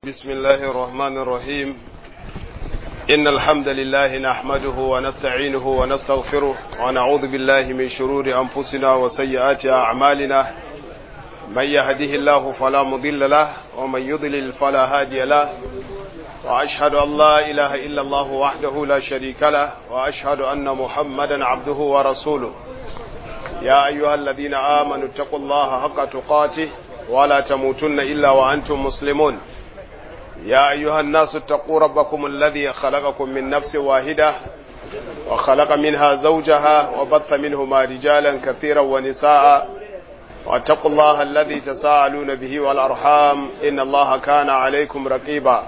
بسم الله الرحمن الرحيم إن الحمد لله نحمده ونستعينه ونستغفره ونعوذ بالله من شرور أنفسنا وسيئات أعمالنا من يهده الله فلا مضل له ومن يضلل فلا هادي له وأشهد أن لا إله إلا الله وحده لا شريك له وأشهد أن محمدا عبده ورسوله يا أيها الذين آمنوا اتقوا الله حق تقاته ولا تموتن إلا وأنتم مسلمون يا أيها الناس اتقوا ربكم الذي خلقكم من نفس واحدة وخلق منها زوجها وبث منهما رجالا كثيرا ونساء واتقوا الله الذي تساءلون به والأرحام إن الله كان عليكم رقيبا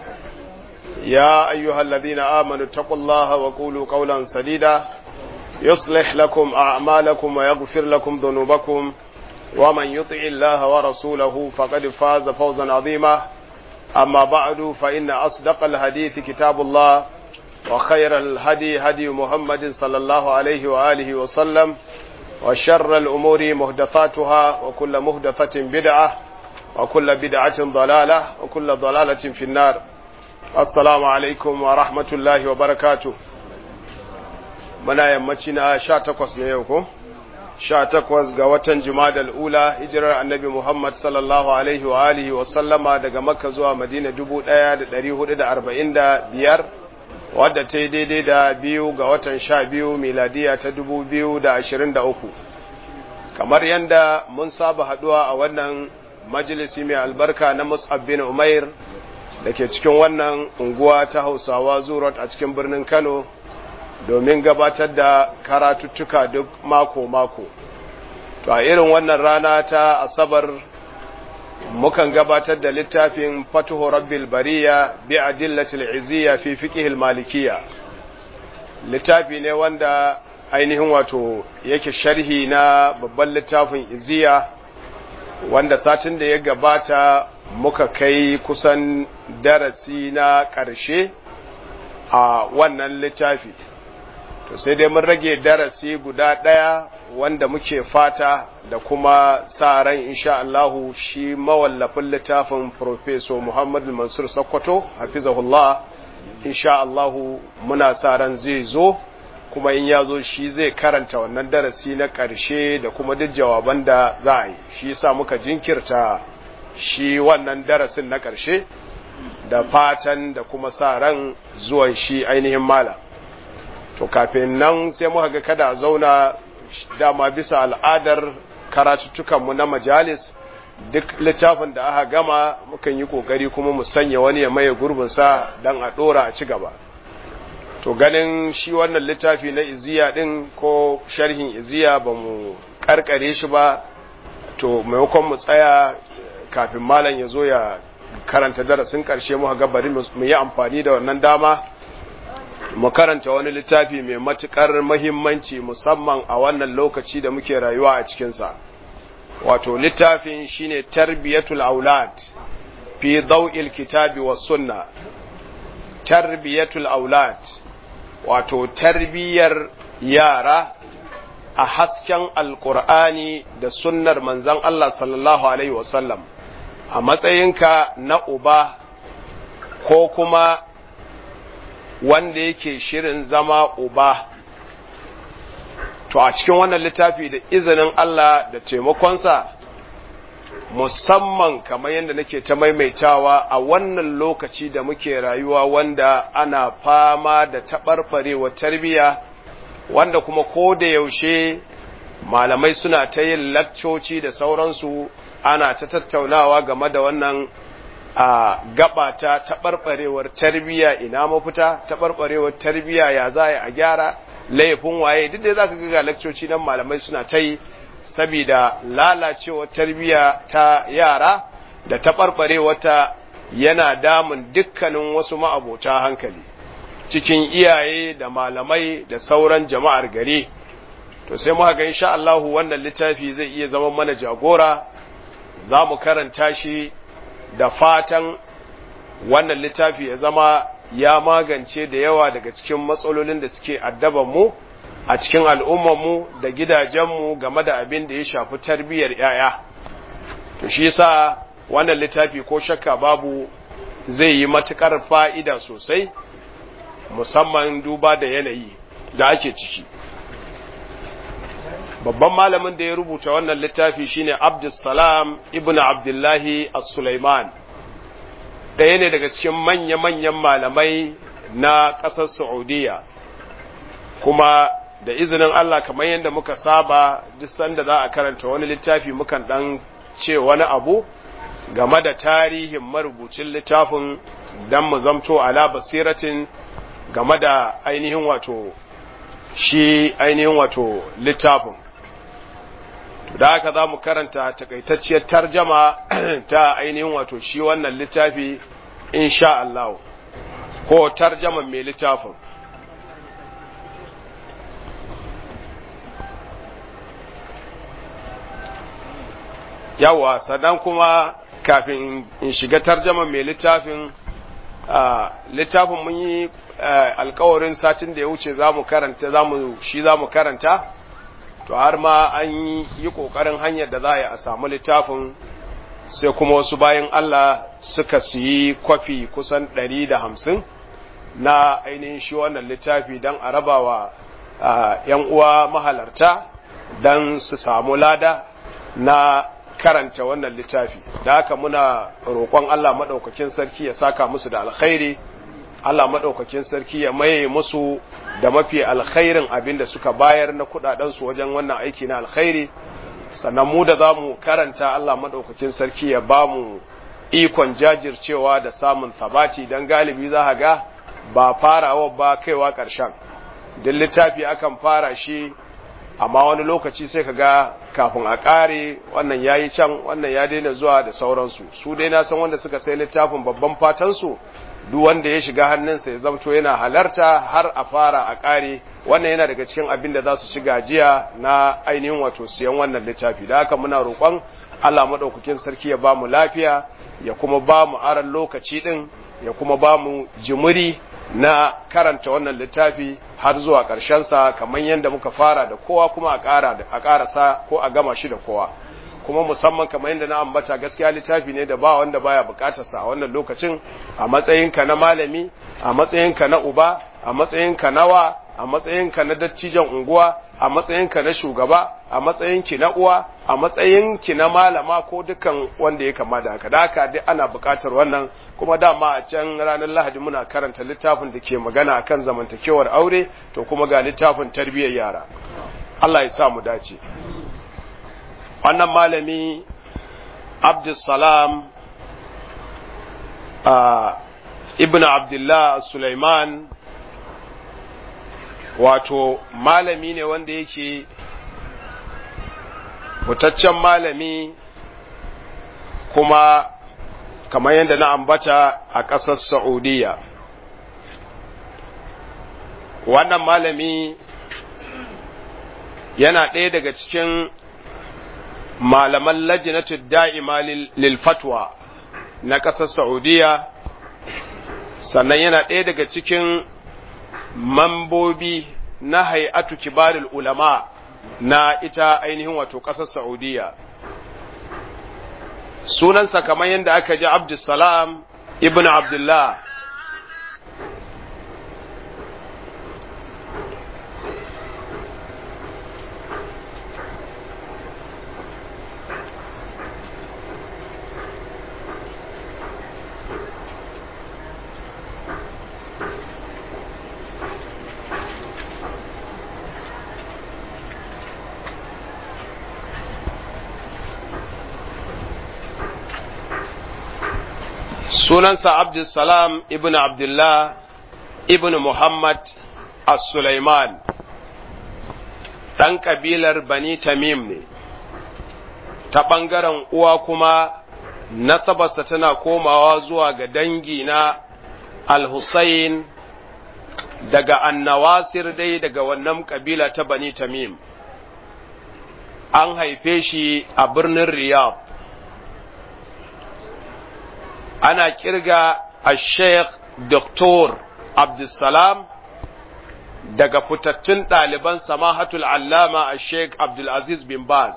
يا أيها الذين آمنوا اتقوا الله وقولوا قولا سديدا يصلح لكم أعمالكم ويغفر لكم ذنوبكم ومن يطع الله ورسوله فقد فاز فوزا عظيما أما بعد فإن أصدق الحديث كتاب الله وخير الهدي هدي محمد صلى الله عليه وآله وسلم وشر الأمور مهدثاتها وكل مهدثة بدعة وكل بدعة ضلالة وكل ضلالة في النار السلام عليكم ورحمة الله وبركاته muna yammaci na sha takwas ne yau ko sha takwas ga watan jumadal ula hijirar annabi muhammad sallallahu alaihi wa alihi wa sallama daga makka zuwa madina dubu ɗaya da ɗari hudu da arba'in da biyar wadda ta yi daidai da biyu ga watan sha biyu miladiya ta dubu biyu da ashirin da uku kamar yadda mun saba haɗuwa a wannan majalisi mai albarka na mus'ab bin umair da ke cikin wannan unguwa ta hausawa zurot a cikin birnin kano domin gabatar da karatuttuka duk mako-mako. To, a irin wannan rana ta Asabar mukan gabatar da littafin Fatuhu Rabbil Bariya bi adillatil izziya fi fiqhil malikiya. Littafi ne wanda ainihin wato yake sharhi na babban littafin izziya wanda satin da ya gabata muka kai kusan darasi na ƙarshe a wannan littafi. to sai dai mun rage darasi guda ɗaya wanda muke fata da kuma sa ran insha Allahu shi mawallafin littafin Professor Muhammad Mansur Sokoto hafizahullah insha Allahu muna sa ran zai zo kuma in ya zo shi zai karanta wannan darasi na ƙarshe da kuma duk jawaban da za a yi shi yasa muka jinkirta shi wannan darasin na ƙarshe da fatan da kuma sa ran zuwan shi ainihin malam to kafin nan sai muka ga kada a zauna dama bisa al'adar karatuttukanmu na majalis duk littafin da aka gama mukan yi kokari kuma mu sanya wani ya maye gurbinsa don a dora a ci gaba to ganin shi wannan littafi na iziya din ko sharhin iziya ba mu karkare shi ba to maimakon mu tsaya kafin malam ya zo ya karanta darasin karshe muka ga bari mu yi amfani da wannan dama mu karanta wani littafi mai matuƙar mahimmanci musamman a wannan lokaci da muke rayuwa a cikinsa wato littafin shine tarbiyatul aulad fi daw'il kitabi was sunna tarbiyatul aulad wato tarbiyar yara a hasken alkur'ani da sunnar manzon Allah sallallahu alaihi wasallam a matsayinka na uba ko kuma wanda yake shirin zama uba to a cikin wannan littafi da izinin Allah da taimakonsa musamman kamar yadda nake ta maimaitawa a wannan lokaci da muke rayuwa wanda ana fama da taɓarɓarewa tarbiyya wanda kuma ko da yaushe malamai suna ta yin lakcoci da sauransu ana ta tattaunawa game da wannan a gaba ta taɓarɓarewar tarbiyya ina mafita taɓarɓarewar tarbiyya ya za a gyara laifin waye duk da za ka ga lakcoci nan malamai suna ta yi saboda lalacewar tarbiyya ta yara da taɓarɓarewar ta yana damun dukkanin wasu ma'abota hankali cikin iyaye da malamai da sauran jama'ar gari to sai muka ga insha Allah wannan littafi zai iya zama mana jagora za mu karanta shi da fatan wannan littafi ya zama ya magance da yawa daga cikin matsalolin da suke mu a cikin al'ummarmu da gidajenmu game da abin da ya shafi tarbiyyar ‘ya'ya. To shi sa wannan littafi ko shakka babu zai yi matukar fa'ida sosai musamman duba da yanayi da ake ciki babban malamin da ya rubuta wannan littafi shine Abdussalam ibn Abdullahi As-Sulaiman ɗaya ne daga cikin manya-manyan malamai na ƙasar Saudiya kuma da izinin Allah kamar yadda muka saba duk sanda za a karanta wani littafi mukan ɗan ce wani abu game da tarihin marubucin littafin don mu zamto ala basiratin game da ainihin wato shi ainihin wato littafin da haka za mu karanta takaitacciyar tarjama ta ainihin wato shi wannan littafi insha Allah ko tarjaman mai littafin yawa sannan kuma kafin in shiga tarjaman mai littafin littafin mun yi alkawarin satin da ya wuce za mu karanta shi za mu karanta to har ma an yi ƙoƙarin hanyar da za a yi a samu littafin sai kuma wasu bayan Allah suka siyi kwafi kusan ɗari da hamsin na ainihin shi wannan littafi don a rabawa ‘yan uwa mahalarta don su samu lada na karanta wannan littafi da haka muna roƙon Allah maɗaukakin sarki ya saka musu da alkhairi Allah maɗaukakin sarki ya maye musu da mafi alkhairin abin da suka bayar na kuɗaɗensu wajen wannan aiki na alkhairi sannan mu da za mu karanta Allah maɗaukakin sarki ya ba mu ikon jajircewa da samun sabati don galibi za ga ba farawa ba kaiwa ƙarshen duk littafi akan fara shi amma wani lokaci sai ka ga kafin a ƙare wannan ya yi can wannan ya daina zuwa da sauransu su dai na san wanda suka sai littafin babban fatansu duk wanda ya shiga hannunsa ya zamto yana halarta har a fara a ƙare wannan yana daga cikin abin da za su shiga jiya na ainihin wato siyan wannan littafi da haka muna roƙon Allah maɗaukakin sarki ya ba mu lafiya ya kuma ba mu aran lokaci ɗin ya kuma ba mu jimiri na karanta wannan littafi har zuwa sa kamar yadda muka fara da kowa kuma a ƙara a ƙarasa ko a gama shi da kowa kuma musamman kamar yadda na ambata gaskiya littafi ne da ba wanda baya bukatar sa a wannan lokacin a matsayinka na malami a matsayinka na uba a matsayinka na wa a matsayinka na dattijan unguwa a matsayinka na shugaba a matsayinki na uwa a matsayinki na malama ko dukan wanda ya kama da haka da haka dai ana bukatar wannan kuma dama a can ranar lahadi muna karanta littafin da ke magana akan zamantakewar aure to kuma ga littafin tarbiyyar yara Allah ya sa mu dace wannan malami abdulsalam ibn abdullah sulaiman wato malami ne wanda yake fitaccen malami kuma kamar yadda na ambata a ƙasar saudiya wannan malami yana ɗaya daga cikin malaman lajinatu da'ima lil fatwa na ƙasar Saudiya sannan yana ɗaya daga cikin mambobi na hay'atu kibarul ulama na ita ainihin wato ƙasar Saudiya sunansa kamar yadda aka ji Abdulsalam ibn Abdullah sunansa Abdulsalam ibn Abdullah ibn Muhammad as-Sulaiman ɗan ƙabilar Bani Tamim ne, ta ɓangaren uwa kuma nasabarsa tana komawa zuwa ga dangi na Al-Hussein daga annawasir dai daga wannan ƙabila ta Bani Tamim. An haife shi a birnin Riyadh. ana kirga a sheikh Dr. Abdulsalam daga fitattun ɗaliban samahatul allama a sheikh Abdulaziz bin Baz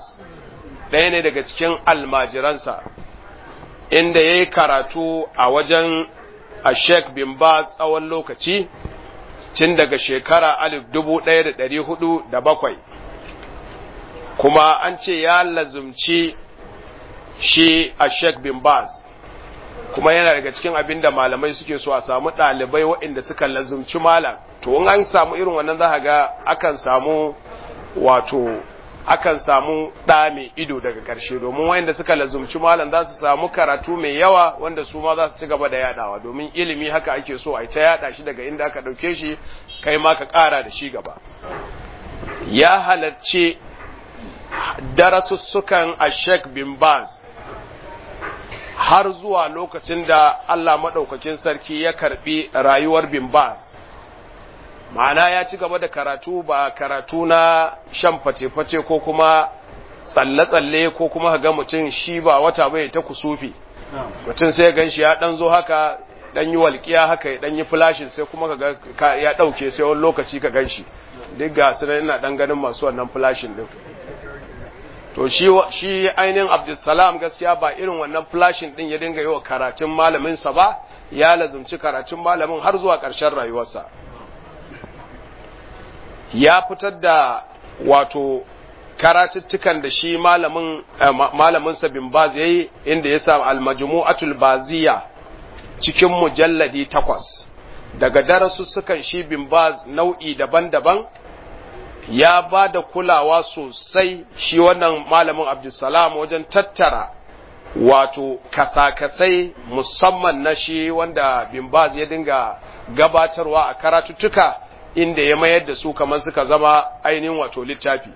ɗaya ne daga cikin almajiransa inda ya yi karatu a wajen a Sheikh bin Baz tsawon lokaci tun daga shekara alif dubu ɗaya da ɗari hudu da bakwai kuma an ce ya lazumci shi a Sheikh bin Baz kuma yana daga cikin abin da malamai suke so a samu ɗalibai waɗanda suka lazumci malam to in an samu irin wannan za ga akan samu wato akan samu ɗa mai ido daga ƙarshe domin wayanda suka lazumci malam za su samu karatu mai yawa wanda su ma za su ci gaba da yadawa domin ilimi haka ake so a ta yada shi daga inda aka ɗauke shi kai ma ka ƙara da shi gaba ya halarci darasussukan a Sheikh bin Baz har zuwa lokacin da Allah maɗaukakin sarki ya karɓi rayuwar bin Baz ma'ana ya ci gaba da karatu ba karatu na shan face-face ko kuma tsalle-tsalle ko kuma ga mutum shi ba wata bai ta kusufi mutum sai gan shi ya ɗan zo haka ɗan yi walƙiya haka ya ɗan yi flashin sai kuma ka ya ɗauke sai wani lokaci ka gan shi duk ga su ina ɗan ganin masu wannan flashin ɗin to shi shi ainihin Abdulsalam gaskiya ba irin wannan flashin din ya dinga yi wa karatun malamin sa ba ya lazumci karatun malamin har zuwa ƙarshen rayuwarsa ya fitar da wato karatuttukan da shi malamin malamin sa bin Baz yayi inda ya sa al-majmu'atul baziya cikin mujalladi takwas daga darasussukan shi bin Baz nau'i daban-daban ya ba da kulawa sosai shi wannan malamin Abdulsalam wajen tattara wato kasakasai musamman na shi wanda Bimbaz ya dinga gabatarwa a karatuttuka inda ya mayar da su kamar suka zama ainihin wato littafi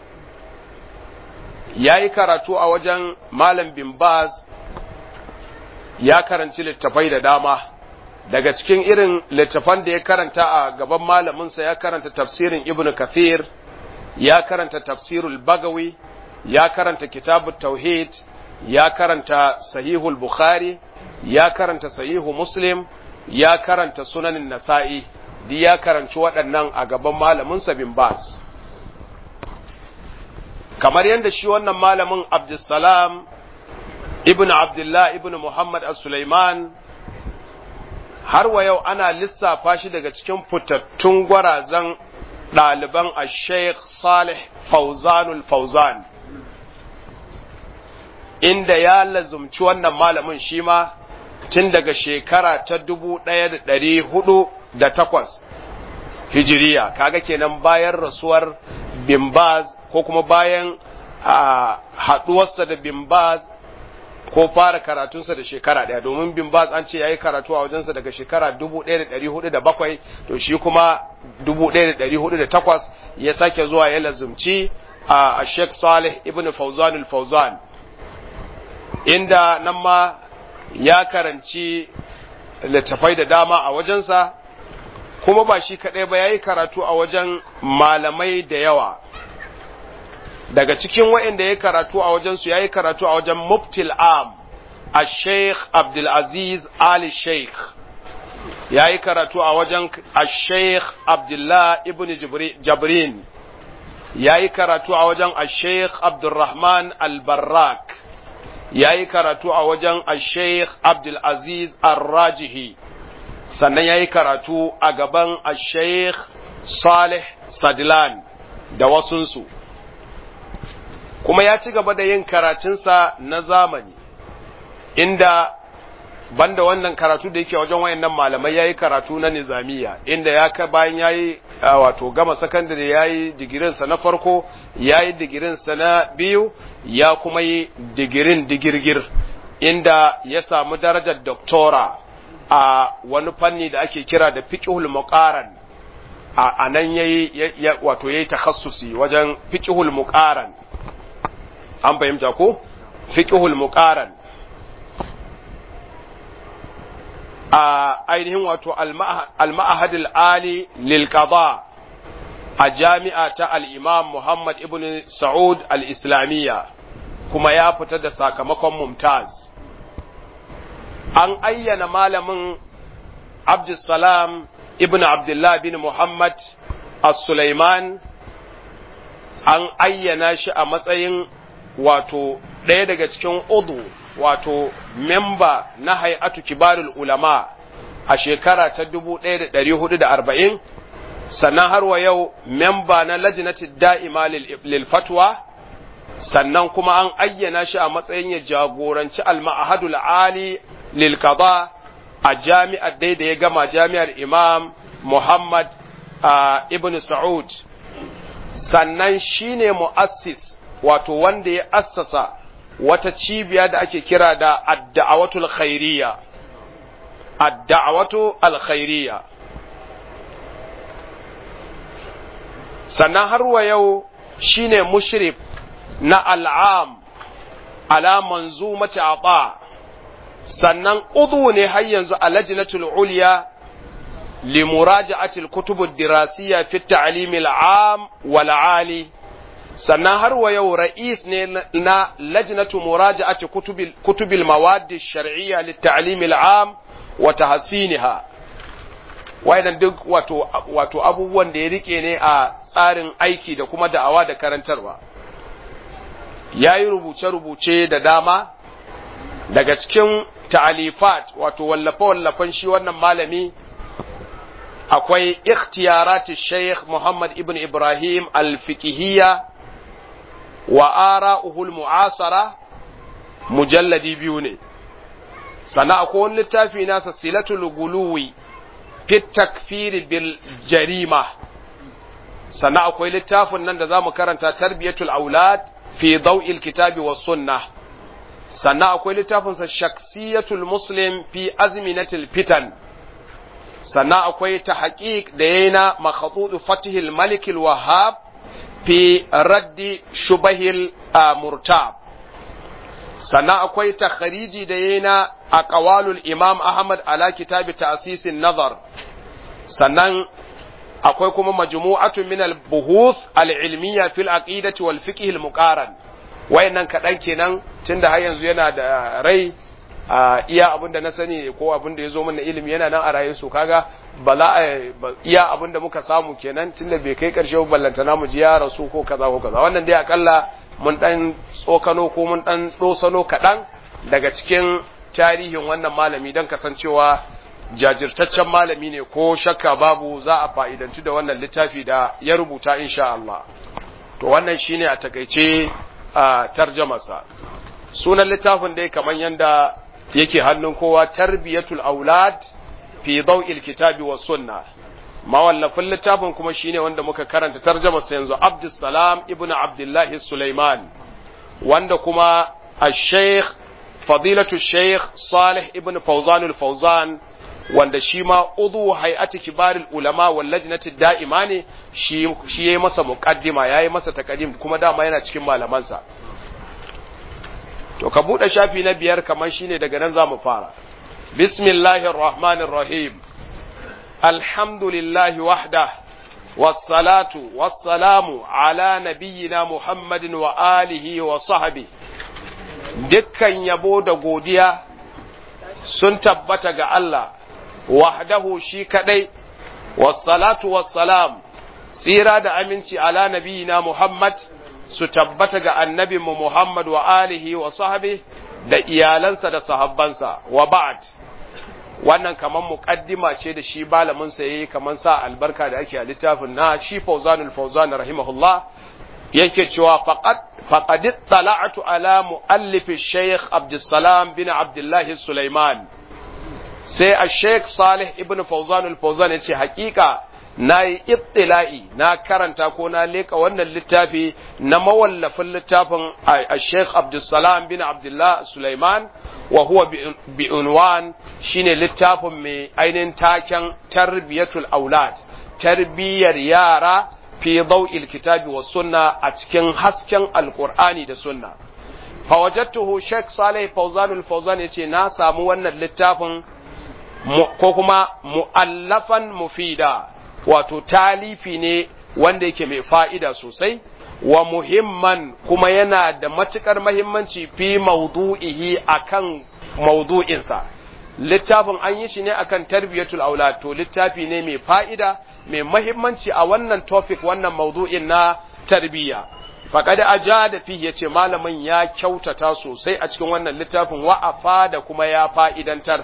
ya yi karatu a wajen malam Bimbaz ya karanci littafai da dama daga cikin irin littafan da ya karanta a gaban malaminsa ya karanta tafsirin ibn kathir ya karanta tafsirul bagawi ya karanta kitabut tauhid ya karanta sahihul bukhari ya karanta sahihu muslim ya karanta sunanin nasa'i duk ya karanci waɗannan a gaban malaminsa bin bas kamar yadda shi wannan malamin abdulsalam ibn abdullah ibn muhammad as-sulaiman har wa yau ana lissafa shi daga cikin fitattun gwarazan ɗaliban a sheikh salih fauzanul fauzan inda ya lazumci wannan malamin shi ma tun daga shekara ta dubu ɗaya da ɗari hudu da takwas hijiriya kaga kenan bayan rasuwar bimbaz ko kuma bayan haɗuwarsa da bimbaz ko fara karatunsa da shekara ɗaya domin bin baz an ce ya yi karatu a wajensa daga shekara 1407 to shi kuma 1408 ya sake zuwa ya lazumci a Sheikh Salih ibn Fauzan al-Fauzan inda nan ma ya karanci littafai da dama a wajensa kuma ba shi kaɗai ba ya yi karatu a wajen malamai da yawa daga cikin waɗanda ya karatu a wajensu ya yi karatu a wajen muftil am a sheikh abdulaziz ali sheikh ya yi karatu a wajen a sheikh abdullah ibn jabrin ya yi karatu a wajen a sheikh abdulrahman albarrak ya yi karatu a wajen a sheikh abdulaziz arrajihi sannan ya yi karatu a gaban a sheikh salih sadlan da wasunsu kuma ya ci gaba da yin karatunsa na zamani inda banda wannan karatu da yake wajen wayannan malamai yayi karatu na nizamiya inda ya ka bayan yayi wato gama sakandare yayi digirin sa na farko yayi digirin sa na biyu ya kuma yi digirin digirgir inda ya samu darajar doctora a wani fanni da ake kira da fiqhul muqaran a nan yayi wato yayi takhassusi wajen fiqhul muqaran an fahimta ko fiqhul muqaran a ainihin wato al-ma'had al-ali lil qada a jami'a ta al-imam Muhammad ibn Saud al-Islamiyya kuma ya fita da sakamakon mumtaz an ayyana malamin Abdussalam ibn Abdullah bin Muhammad as-Sulaiman an ayyana shi a matsayin wato ɗaya daga cikin udu wato memba na hay'atu kibarul ulama a shekara ta 1440 sannan har wa yau memba na lajinati da'ima lil fatwa sannan kuma an ayyana shi a matsayin ya jagoranci al-ma'hadul ali lil qada a jami'ar dai da ya gama jami'ar imam muhammad ibn sa'ud sannan shine mu'assis wato wanda ya assasa wata cibiya da ake kira da ad-da'awatul khairiyya ad-da'awatu al-khairiyya sannan har wa yau shine mushrif na al'am ala manzumati ata sannan udu ne har yanzu a lajnatul ulya li muraja'ati al-kutub ad-dirasiyya fi at-ta'lim al-'am wal 'ali sannan har wa yau ra'is ne na lajnatu muraja'ati kutub al-mawad ash-shar'iyya lit-ta'lim al-'am wa tahsiniha wayannan duk wato wato abubuwan da ya rike ne a tsarin aiki da kuma da'awa da karantarwa yayi rubuce-rubuce da dama daga cikin ta'alifat wato wallafe-wallafen shi wannan malami akwai ikhtiyarati Sheikh Muhammad ibn Ibrahim al-fiqhiyya wa ara'uhul mu'asara mujalladi biyu ne sana akwai wani littafi nasa silatul guluwi fi takfiri bil jarima sana akwai littafin nan da zamu karanta tarbiyatul aulad fi daw'il kitabi was sunnah sannan akwai littafinsa shaksiyatul muslim fi azminatil fitan sannan akwai ta haƙiƙ da yayi na makhadudu fatihil malikil wahab fi raddi shubahil murtab sannan akwai ta khariji da yayi na aqwalul imam ahmad ala kitabi ta'sisin nazar sannan akwai kuma majmu'atun min al buhuth al ilmiya fil aqidati wal fiqh al muqaran wayannan kaɗan kenan tunda har yanzu yana da rai a iya abin da na sani ko abin da ya zo min na ilimi yana nan a raye su kaga ba za a iya abin da muka samu kenan tunda bai kai ƙarshe ba ballanta namu ji ya rasu ko kaza ko kaza wannan dai akalla mun dan tsokano ko mun dan dosano kaɗan daga cikin tarihin wannan malami don kasancewa jajirtaccen malami ne ko shakka babu za a fa'idanci da wannan littafi da ya rubuta insha Allah to wannan shine a takaice a tarjamasa sunan littafin dai kamar yadda yake hannun kowa tarbiyatul aulad fi daw'il kitabi was sunna mawallafin littafin kuma shine wanda muka karanta tarjamarsa yanzu Abdussalam ibnu Abdullahi Sulaiman wanda kuma al-Sheikh fadilatu Sheikh Salih ibn Fawzan al-Fawzan wanda shi ma udu hay'ati kibarul ulama wal lajnati da'ima ne shi shi yayi masa muqaddima yayi masa taqdim kuma dama yana cikin malamansa to ka bude shafi na biyar kamar shine daga nan zamu fara bismillahir rahmanir rahim alhamdulillahi wahda wassalatu wassalamu ala nabiyyina muhammadin wa alihi wa sahbihi dukkan yabo da godiya sun tabbata ga Allah wahdahu shi kadai wassalatu wassalam tsira da aminci ala nabiyina Muhammad su tabbata ga annabinmu Muhammad wa alihi wa sahbi da iyalansa da sahabbansa wa ba'd wannan kaman muqaddima ce da shi malamin sa yayi kaman sa albarka da ake a littafin na shi Fawzanul Fawzan rahimahullah yake cewa faqad faqad tala'tu ala muallif Sheikh Abdulsalam bin Abdullah Sulaiman sai a Sheikh Salih ibn Fawzan al-Fawzan yace hakika nayi ittila'i na karanta ko na leka wannan littafi na mawallafin littafin a Sheikh Abdulsalam bin Abdullah Sulaiman wa huwa bi unwan shine littafin mai ainihin taken tarbiyatul aulad tarbiyar yara fi daw'il kitabi was sunna a cikin hasken alqur'ani da sunna fa wajadtuhu Sheikh Salih Fawzan al-Fawzan yace na samu wannan littafin ko kuma mu'allafan mufida wato talifi ne wanda yake mai fa'ida sosai wa muhimman kuma yana da matukar mahimmanci fi maudu'ihi akan maudu'insa littafin an yi shi ne akan tarbiyatul aulad to littafi ne mai fa'ida mai mahimmanci a wannan topic wannan maudu'in na tarbiyya faqad ajada fi yace malamin ya kyautata sosai a cikin wannan littafin wa'afa da kuma ya fa'idantar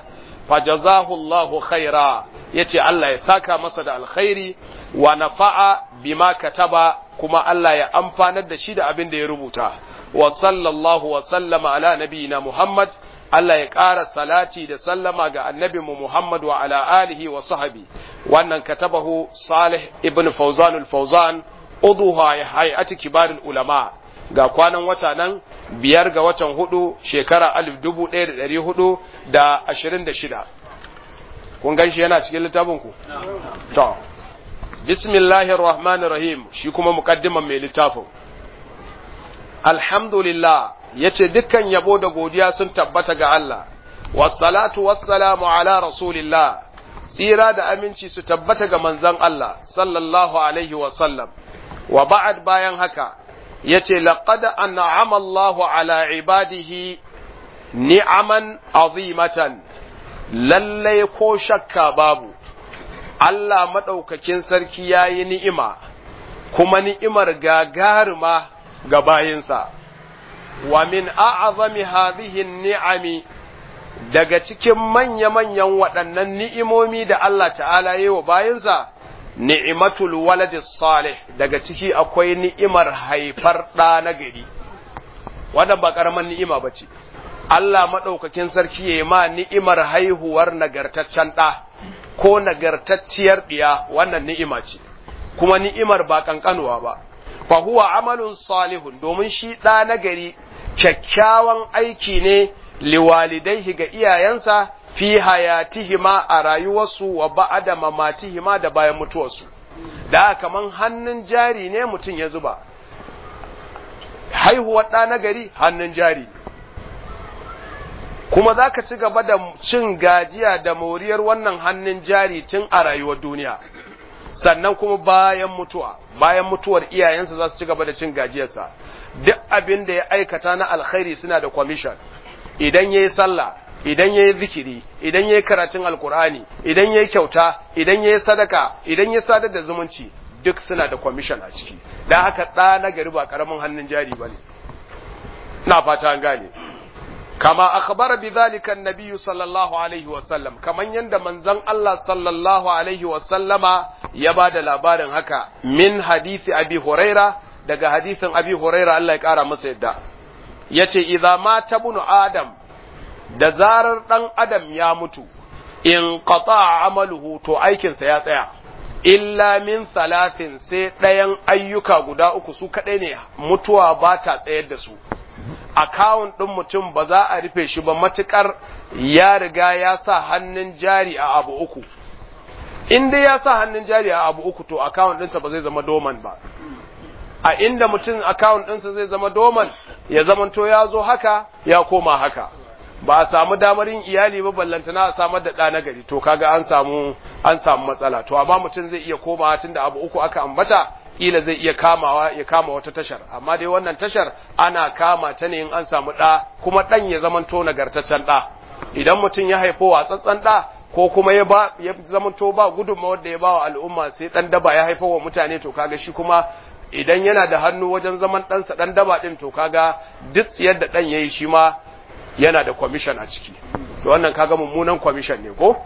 fajazahu Allahu khaira yace Allah ya saka masa da alkhairi wa nafa'a bima kataba kuma Allah ya amfanar da shi da abin da ya rubuta wa sallallahu wa sallama ala nabiyina Muhammad Allah ya ƙara salati da sallama ga annabinmu Muhammad wa ala alihi wa sahabi wannan katabahu Salih ibn Fawzan al-Fawzan uduha ya hay'ati kibarul ulama ga kwanan wata nan biyar ga watan hudu shekara alif dubu ɗaya da ɗari hudu da ashirin da shida kun gan shi yana cikin littafin ku to bismillahir rahmanir rahim shi kuma muqaddiman mai littafin alhamdulillah yace dukkan yabo da godiya sun tabbata ga Allah wassalatu wassalamu ala rasulillah tsira da aminci su tabbata ga manzon Allah sallallahu alaihi wa sallam wa ba'ad bayan haka yace laqad an'ama Allahu ala ibadihi ni'aman azimatan lalle ko shakka babu Allah madaukakin sarki yayi ni'ima kuma ni'imar gagaruma ga bayinsa wa min a'zami hadhihi ni'ami daga cikin manya-manyan waɗannan ni'imomi da Allah ta'ala yi wa bayinsa ni'imatul waladi salih daga ciki akwai ni'imar haifar ɗa na gari wannan ba ƙaramin ni'ima ba ce Allah maɗaukakin sarki ya ma ni'imar haihuwar nagartaccen ɗa ko nagartacciyar ɗiya wannan ni'ima ce kuma ni'imar ba ƙanƙanuwa ba fa huwa amalun salihun domin shi ɗa na gari kyakkyawan aiki ne liwalidaihi ga iyayensa fi hayatihima a rayuwarsu wa ba'ada mamatihima da bayan mutuwarsu da kaman hannun jari ne mutum ya zuba haihuwar ɗa na gari hannun jari kuma za ka ci gaba da cin gajiya da moriyar wannan hannun jari tun a rayuwar duniya sannan kuma bayan mutuwa bayan mutuwar iyayensa za su ci gaba da cin gajiyarsa duk abin da ya aikata na alkhairi suna da kwamishan idan ya yi sallah idan ya yi zikiri idan ya yi karatun alkur'ani idan ya yi kyauta idan ya yi sadaka idan ya sadar da zumunci duk suna da kwamishan a ciki don haka ɗa na gari ba ƙaramin hannun jari ba ne na fata an gane kama akhbara bi zalika annabiyyu sallallahu alaihi wa sallam kaman yanda manzon Allah sallallahu alaihi wa sallama ya bada labarin haka min hadisi abi huraira daga hadisin abi huraira Allah ya kara masa yadda yace idza mata bunu adam da zarar dan adam ya mutu in qata amaluhu to aikinsa ya tsaya illa min salatin sai ɗayan ayyuka guda uku su kaɗai ne mutuwa ba ta tsayar da su akawun ɗin mutum ba za a rufe shi ba matuƙar ya riga ya sa hannun jari a abu uku in dai ya sa hannun jari a abu uku to akawun ɗinsa ba zai zama doman ba a inda mutum akawun ɗinsa zai zama doman ya zamanto ya zo haka ya koma haka ba a samu damar yin iyali ba ballantana a samar da ɗa na gari to kaga an samu an samu matsala to amma mutum zai iya komawa tunda abu uku aka ambata kila zai iya kamawa ya kama wata tashar amma dai wannan tashar ana kama ta ne in an samu ɗa kuma ɗan ya zamanto nagartaccen ɗa idan mutum ya haifo watsatsen ɗa ko kuma ya ba ya zamanto ba gudunmawar da ya ba wa al'umma sai ɗan daba ya haifo wa mutane to kaga shi kuma idan yana da hannu wajen zaman ɗansa ɗan daba ɗin to kaga duk yadda ɗan ya yi shi ma yana da kwamishan a ciki to wannan kaga mummunan kwamishan ne ko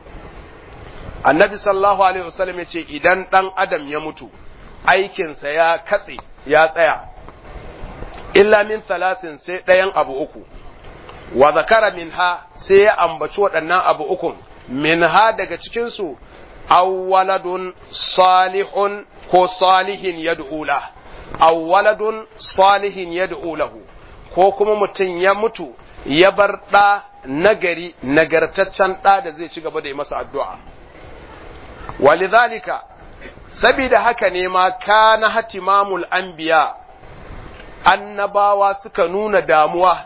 annabi sallallahu alaihi wasallam ya ce idan ɗan adam ya mutu aikinsa ya katse ya tsaya illa min talatin sai ɗayan abu uku wa zakara minha sai ya ambaci waɗannan abu ukun minha daga cikinsu awwaladun salihun ko salihin yad'ula awwaladun salihin yad'u lahu ko kuma mutum ya mutu ya bar ɗa nagari nagartaccen ɗa da zai ci gaba da yi masa addu'a walidhalika sabida haka ne ma kana hatimamul anbiya annabawa suka nuna damuwa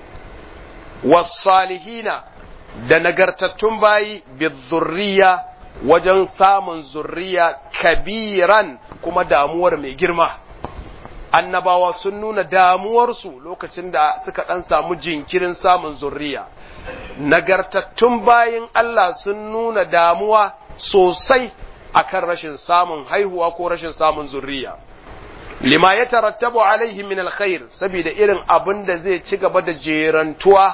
wasalihina da nagartattun bayi bizurriya wajen samun zurriya kabiran kuma damuwar mai girma annabawa sun nuna damuwarsu lokacin da suka ɗan samu jinkirin samun zurriya nagartattun bayin Allah sun nuna damuwa sosai akan rashin samun haihuwa ko rashin samun zurriya lima ya tarattabu alaihi min alkhair saboda irin abin da zai ci gaba da jerantuwa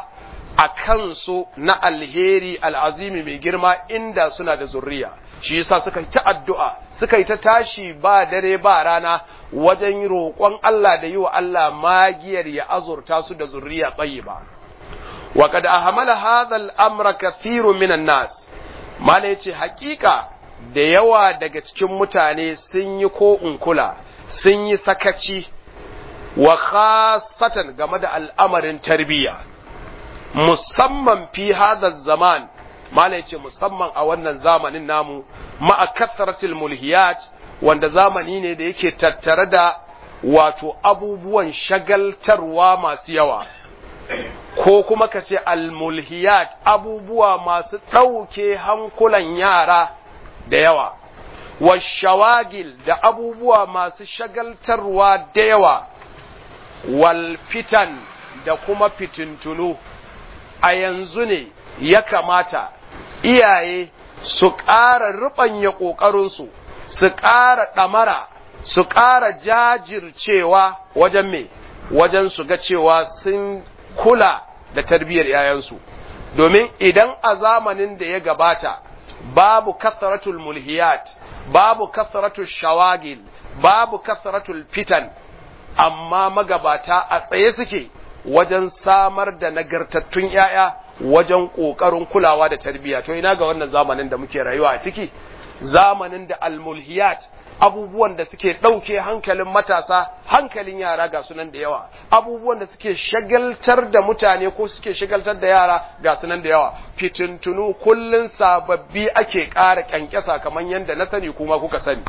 a kansu na alheri al'azimi mai girma inda suna da zurriya shi yasa suka yi ta addu'a suka yi ta tashi ba dare ba rana wajen roƙon Allah da yi wa Allah magiyar ya azurta su da zurriya tsayi ba wa kad ahmala hadha al-amra kathirun minan nas mala yace hakika da yawa daga cikin mutane sun yi ko unkula sun yi sakaci wa khasatan game da al'amarin tarbiyya musamman fi hadha zaman mala yace musamman a wannan zamanin namu ma'a kathratil mulhiyat wanda zamani ne da yake tattare da wato abubuwan shagaltarwa masu yawa ko kuma ka ce almulhiyat abubuwa masu ɗauke hankulan yara da yawa washawagil da abubuwa masu shagaltarwa da yawa wal fitan da kuma fitintunu a yanzu ne ya kamata iyaye su ƙara ruɓanya ƙoƙarinsu su ƙara ɗamara su ƙara jajircewa wajen me wajen su ga cewa sun kula da tarbiyyar ‘ya'yansu, domin idan a zamanin da ya gabata babu kasaratul mulhiyat, babu kasaratul shawagil, babu kasaratul fitan, amma magabata a tsaye suke wajen samar da nagartattun ‘ya'ya wajen ƙoƙarin kulawa da tarbiyya. To ina ga wannan zamanin da muke rayuwa a ciki, zamanin da almulhiyat abubuwan da suke ɗauke hankalin matasa hankalin yara ga sunan da yawa abubuwan da suke shagaltar da mutane ko suke shagaltar da yara ga sunan da yawa fitintunu kullun sababbi ake ƙara ƙyanƙyasa kamar yadda na sani kuma kuka sani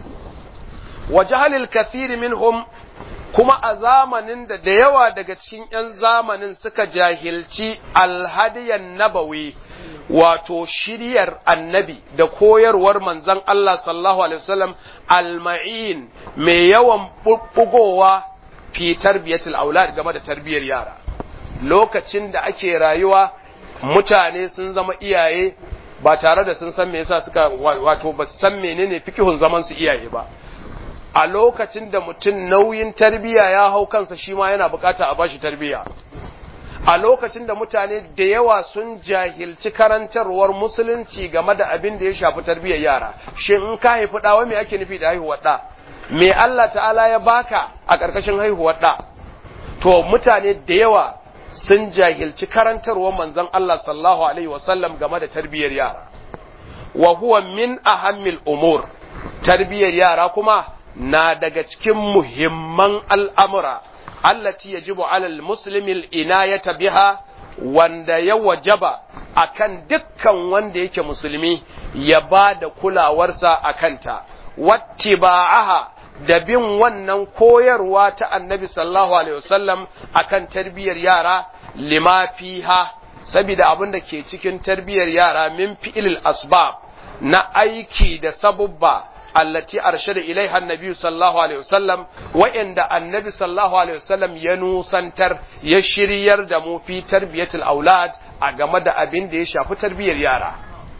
wa jahalil kathiri minhum kuma a zamanin da da yawa daga cikin 'yan zamanin suka jahilci alhadiyan nabawi wato shiryar annabi da koyarwar manzon Allah sallallahu alaihi wasallam alma'in mai yawan bubbugowa fi tarbiyatul aulad game da tarbiyar yara lokacin da ake rayuwa mutane sun zama iyaye ba tare da sun san me yasa suka wato ba san menene fikihun zaman su iyaye ba a lokacin da mutum nauyin tarbiya ya hau kansa shi ma yana bukata a bashi tarbiya a lokacin da mutane da yawa sun jahilci karantarwar musulunci game da abin da ya shafi tarbiyyar yara shin in ka haifi ɗawa me ake nufi da haihuwar ɗa me Allah ta'ala ya baka a ƙarƙashin haihuwar ɗa to mutane da yawa sun jahilci karantarwar manzon Allah sallallahu alaihi wasallam game da tarbiyyar yara wa huwa min ahammil umur tarbiyyar yara kuma na daga cikin muhimman al'amura allati yajibu alal muslimil inayata biha wanda ya wajaba akan dukkan wanda yake musulmi ya ba da kulawarsa a kanta wattiba'aha da bin wannan koyarwa ta annabi sallallahu alaihi wasallam akan tarbiyyar yara lima fiha saboda abin da ke cikin tarbiyyar yara min fi'il asbab na aiki da sabubba allati arshada ilaiha annabi sallallahu alaihi wasallam wa'inda annabi sallallahu alaihi wasallam ya nusantar ya shiryar da mu fi tarbiyatul aulad a game da abin da ya shafi tarbiyyar yara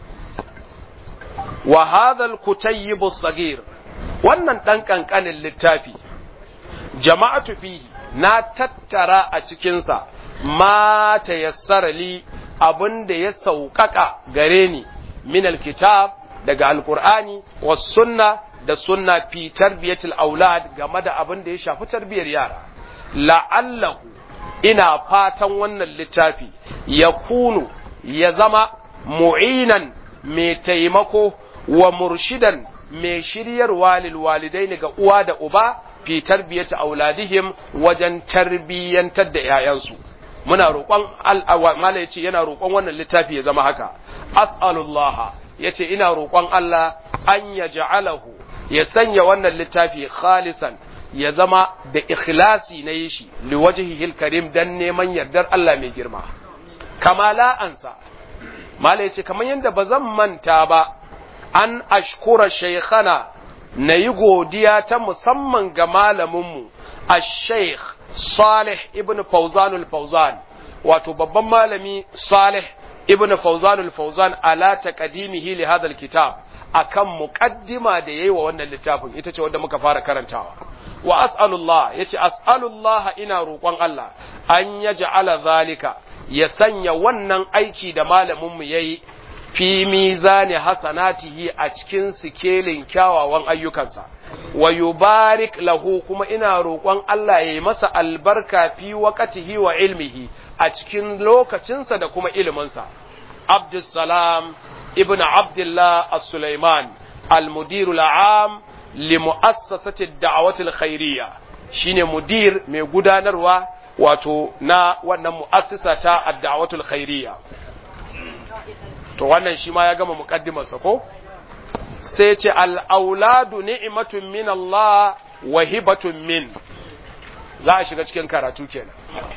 wa hadha al-kutayyib as-saghir wannan dan kankanin littafi jama'atu fihi na tattara a cikin sa ma tayassara li abin da ya sauƙaƙa gare ni min al-kitab daga alkur'ani was sunna da sunna fi tarbiyatul aulad game da abin da ya shafi tarbiyar yara la'allahu ina fatan wannan littafi ya kunu ya zama mu'inan mai taimako wa murshidan mai shiryarwa lil walidaini ga uwa da uba fi tarbiyati auladihim wajen tarbiyyantar da 'ya'yansu muna roƙon mala yace yana roƙon wannan littafi ya zama haka as'alullah yace ina roƙon Allah an ya ja'alahu ya sanya wannan littafi khalisan ya zama da ikhlasi na yi shi liwajhihil karim dan neman yardar Allah mai girma kama la ansa mala yace kamar yadda ba zan manta ba an ashkura shaykhana na yi godiya ta musamman ga malaminmu ash-shaykh Salih ibn Fawzan al-Fawzan wato babban malami Salih ibn Fawzan al-Fawzan ala taqdimihi li hadha al-kitab akan muqaddima da yayi wa wannan littafin ita ce wanda muka fara karantawa wa as'alullah yace as'alullah ina roƙon Allah an yaj'ala zalika ya sanya wannan aiki da malaminmu ya yi fi mizani hasanatihi a cikin sikelin kyawawan ayyukansa wa yubarik lahu kuma ina roƙon Allah ya yi masa albarka fi waqatihi wa ilmihi a cikin lokacinsa da kuma iliminsa Abdussalam ibn Abdullah as-Sulaiman al-mudirul am li mu'assasati ad-da'wati al-khairiyya shine mudir mai gudanarwa wato na wannan mu'assisa ta ad-da'wati al-khairiyya to wannan shi ma ya gama muqaddimarsa ko sai ce al-auladu ni'matun min Allah wa hibatun min za a shiga cikin karatu kenan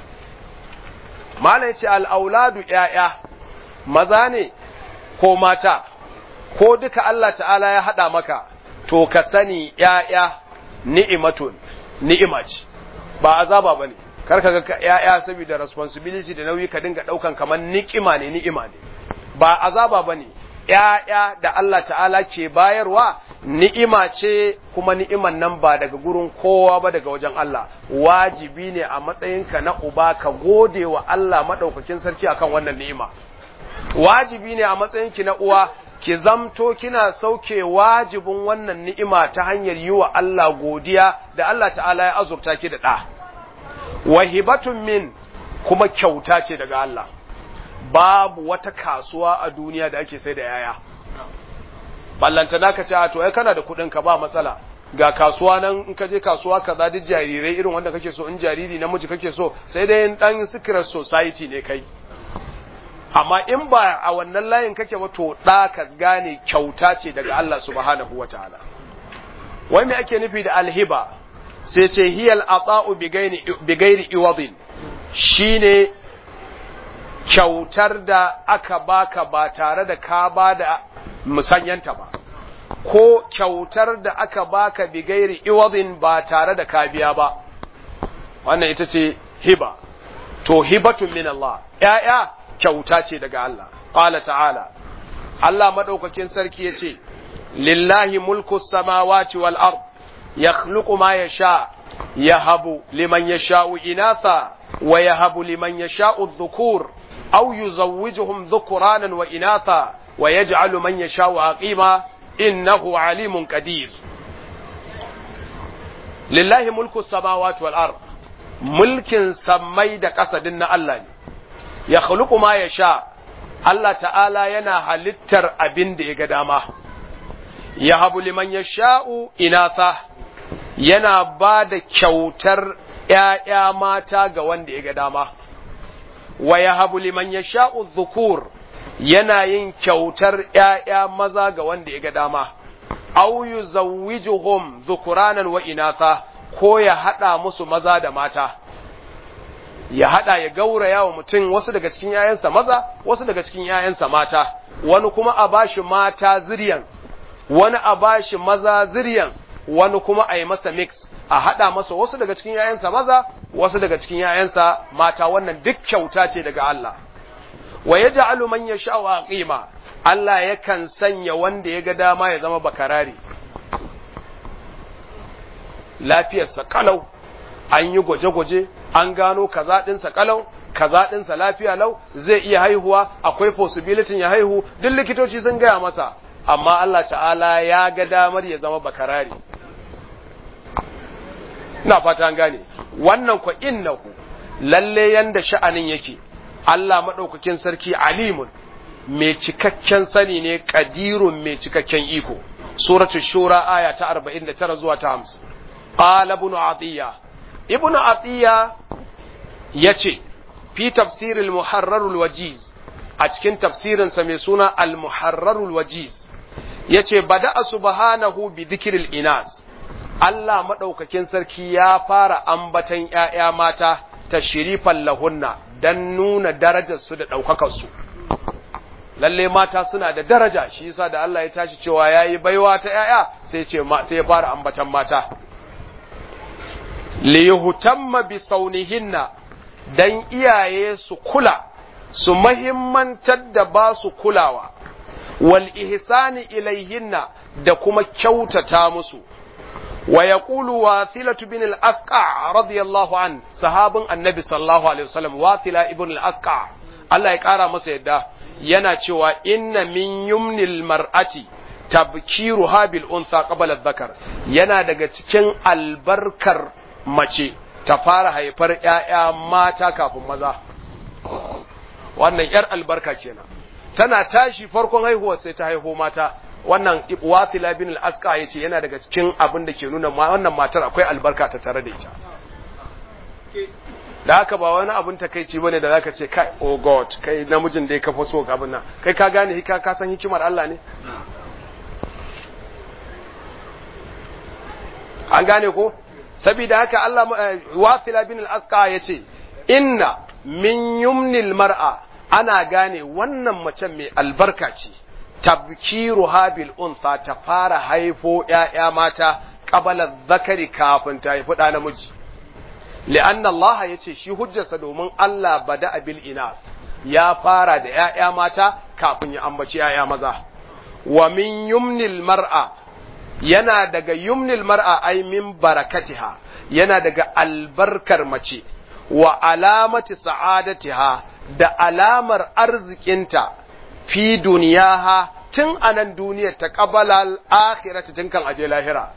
malai ce al-auladu ƴaƴa maza ne ko mata ko duka Allah ta'ala ya haɗa maka to ka sani ‘ya'ya ni'imatun ni'ima ce ba azaba ba ne karka ga ‘ya'ya saboda responsibility da nauyi ka dinga ɗaukan kamar ni'ima ne ni'ima ne ba azaba ba ne ‘ya'ya da Allah ta'ala ke bayarwa ni'ima ce kuma ni'iman nan ba daga gurin kowa ba daga wajen Allah wajibi ne a matsayinka na uba ka gode wa Allah maɗaukakin sarki akan wannan ni'ima wajibi ne a matsayinki na uwa ki zamto kina sauke wajibin wannan ni'ima ta hanyar yi wa Allah godiya da Allah ta'ala ya azurta ki da ɗa. Wahibatun min kuma kyauta ce daga Allah, babu wata kasuwa a duniya da ake sai da yaya. Ballanta na ka ce, to, ai kana da kuɗin ka ba matsala, ga kasuwa nan in ka je kasuwa ka duk jarirai irin wanda kake so in jariri namiji kake so sai dai ɗan secret society ne kai. amma in ba a wannan layin kake ba to da ka gane kyauta ce daga Allah subhanahu wataala wai me ake nufi da alhiba sai ce hiyal ata'u bi ghairi iwadin shine kyautar da aka baka ba tare da ka ba da musanyanta ba ko kyautar da aka baka bi gairi iwadin ba tare da ka biya ba wannan ita ce hiba to hibatun min Allah ya'ya kyauta ce daga Allah qala ta'ala Allah madaukakin sarki yace lillahi mulku samawati wal ard yakhluqu ma yasha yahabu liman yasha'u inatha wa yahabu liman yasha'u adh-dhukur aw yuzawwijuhum dhukuranan wa inatha wa yaj'alu man yasha'u aqima innahu alimun qadir lillahi mulku samawati wal ard mulkin sammai da kasadin na Allah ne ya khuluqu ma yasha Allah ta'ala yana halittar abin da ya ga dama ya habu liman yasha'u inatha yana ba da kyautar ‘ya'ya mata ga wanda ya ga dama wa ya habu liman yasha'u dhukur yana yin kyautar ‘ya'ya maza ga wanda ya ga dama au yuzawwijuhum dhukuranan wa inatha ko ya haɗa musu maza da mata ya hada ya gauraya wa mutum wasu daga cikin yayansa maza wasu daga cikin yayansa mata wani kuma a bashi mata ziryan wani a bashi maza ziryan wani kuma a yi masa mix a hada masa wasu daga cikin yayansa maza wasu daga cikin yayansa mata wannan duk kyauta ce daga Allah wa yaj'alu man yasha'u aqima Allah yakan sanya wanda ya ga dama ya zama bakarari lafiyarsa kalau an yi gwaje-gwaje an gano kaza ɗinsa kalau kaza ɗinsa lafiya lau zai iya haihuwa akwai possibility ya haihu duk likitoci sun gaya masa amma Allah ta'ala ya ga damar ya zama bakarari ina fata an gane wannan kwa innahu lalle yanda sha'anin yake Allah madaukakin sarki alimun mai cikakken sani ne qadirun mai cikakken iko suratul shura aya ta 49 zuwa ta 50 qala ibn atiya ibn atiya yace fi tafsir al-muharrar al-wajiz a cikin tafsirinsa mai suna al-muharrar al-wajiz yace bada'a subhanahu bi dhikril inas Allah madaukakin sarki ya fara ambatan ƴaƴa mata tashrifan lahunna dan nuna darajar su da daukakar su lalle mata suna da daraja shi yasa da Allah ya tashi cewa yayi baiwa ta ƴaƴa sai ce sai ya fara ambatan mata li yuhtamma bi saunihinna dan iyaye su kula su mahimmantar da ba su kulawa wal ihsani ilaihinna da kuma kyautata musu wa yaqulu wathilatu bin al-asqa radiyallahu an sahabin annabi sallallahu alaihi wasallam wathila ibn al-asqa Allah ya kara masa yadda yana cewa inna min yumnil mar'ati tabkiruha bil unsa qabla dhakar yana daga cikin albarkar mace ta fara haifar ƴaƴa mata kafin maza wannan yar albarka kenan tana tashi farkon haihuwar sai ta haihu mata wannan wasila bin al-asqa yace yana daga cikin abin da ke nuna wannan matar akwai albarka ta tare da ita da haka ba wani abin takeici bane da zaka ce kai oh god kai namijin da ya kafa so abin nan kai ka gane hika ka san hikimar Allah ne an gane ko saboda haka Allah wasila bin al-asqa yace inna min yumnil mar'a ana gane wannan macen mai albarka ce tabkiruha bil unsa ta fara haifo ƴaƴa mata qabala zakari kafin ta haifi ɗa namiji li'anna Allah yace shi hujjarsa domin Allah bada bil ina ya fara da ƴaƴa mata kafin ya ambaci ƴaƴa maza wa min yumnil mar'a yana daga yumnil mar'a ay min barakatiha yana daga albarkar mace wa alamati sa'adatiha da alamar arzikinta fi duniyaha tun anan duniyar ta qabala al-akhirati tun kan aje lahira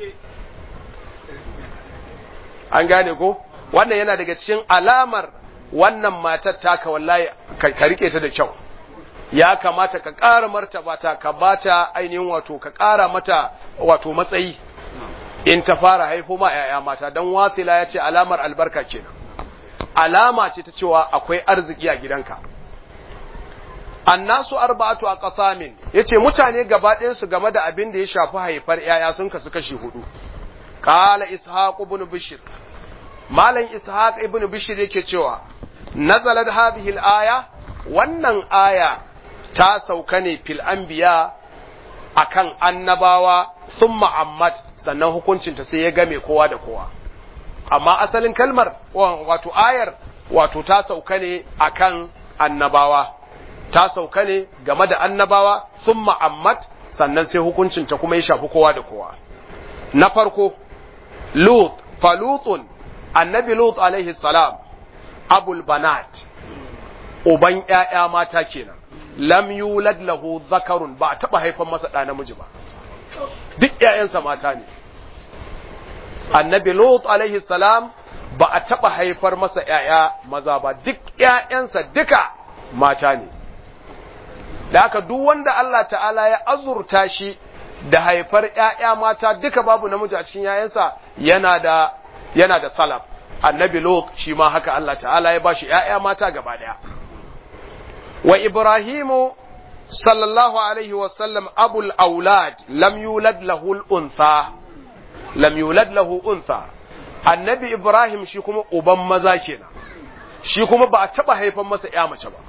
an gane ko wannan yana daga cikin alamar wannan matar taka wallahi ka rike ta da kyau ya kamata ka ƙara martaba ta ka bata ainihin wato ka ƙara mata wato matsayi in ta fara haifo ma ‘ya'ya mata don wasila ya ce alamar albarka kenan alama ce ta cewa akwai arziki a gidanka annasu arba'atu a ƙasamin ya ce mutane gaba su game da abin da ya shafi haifar ‘ya'ya sun kasu kashi hudu ƙala ishaq ibn bishir malam ishaq ibn bishir yake cewa nazalat hadhihi al-aya wannan aya ta sauka ne fil anbiya akan annabawa thumma ammat sannan hukuncinta sai ya game kowa da kowa amma asalin kalmar wato ayar wato ta sauka ne akan annabawa ta sauka ne game da annabawa thumma ammat sannan sai hukuncinta kuma ya shafi kowa da kowa na farko lut falutun annabi lut alaihi salam abul banat uban ƴaƴa mata kenan lam yulad lahu zakarun ba a taba haifan masa ɗa namiji ba duk ƴaƴansa mata ne annabi lut alaihi salam ba a taba haifar masa ƴaƴa maza ba duk ƴaƴansa duka mata ne da haka duk wanda Allah ta'ala ya azurta shi da haifar ƴaƴa mata duka babu namiji a cikin ƴaƴansa yana da yana da salaf annabi lut shi ma haka Allah ta'ala ya bashi ƴaƴa mata gaba daya wa ibrahimu sallallahu alaihi wa sallam abul aulad lam yulad lahu al-untha lam yulad lahu untha annabi ibrahim shi kuma uban maza kenan shi kuma ba a taba haifan masa ƴa mace ba